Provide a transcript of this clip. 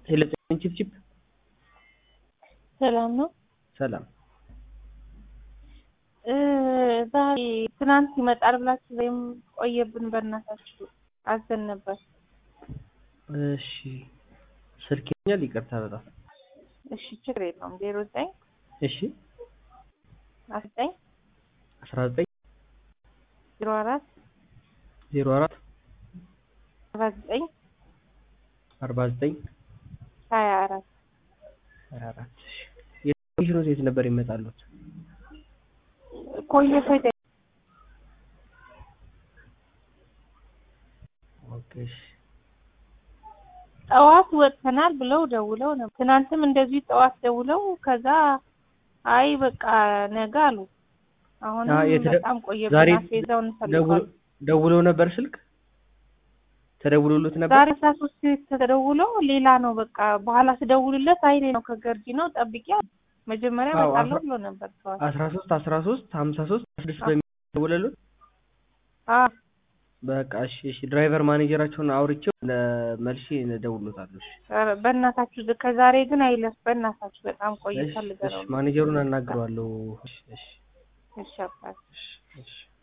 ሄሎ ቺፕቺፕ ሰላም ነው። ሰላም እ ዛሬ ትናንት ይመጣል ብላችሁ ወይም ቆየብን በእናታችሁ አዘን ነበር። እሺ ስልክ ይኛል ይቅርታ በጣም እሺ ችግር የለውም። ዜሮ ዘጠኝ እሺ አስራ ዘጠኝ አስራ ዘጠኝ ዜሮ አራት ዜሮ አራት አርባ ዘጠኝ አርባ ዘጠኝ ሀያ አራት ሀያ አራት የኮሚሽኑ ሴት ነበር ይመጣሉት ቆየ ፈይደ ኦኬ እሺ ጠዋት ወጥተናል ብለው ደውለው ነበር። ትናንትም እንደዚሁ ጠዋት ደውለው ከዛ አይ በቃ ነገ አሉ። አሁንም አዎ፣ የተደ- በጣም ቆየብን። ዛሬ አስቤዛውን ደውሎ እንፈልገዋል። ደውለው ነበር ስልክ ተደውሎሉት ነበር ዛሬ አስራ ሶስት ተደውሎ ሌላ ነው በቃ በኋላ ስደውልለት አይ እኔ ነው ከገርጂ ነው ጠብቂ አለ። መጀመሪያ አዎ፣ እመጣለሁ አስራ- ብሎ ነበር ጠዋት። አስራ ሶስት አስራ ሶስት ሀምሳ ሶስት ስድስት በሚደውለሉት አዎ በቃ እሺ እሺ ድራይቨር ማኔጀራቸውን አውርቼው መልሼ እደውልሎታለሁ እሺ ኧረ በእናታችሁ ከዛሬ ግን አይለፍ። በእናታችሁ በጣም ቆይቷል። እሺ ልገረው እሺ ማኔጀሩን አናግረዋለሁ እሺ እሺ እሺ አባት እሺ እሺ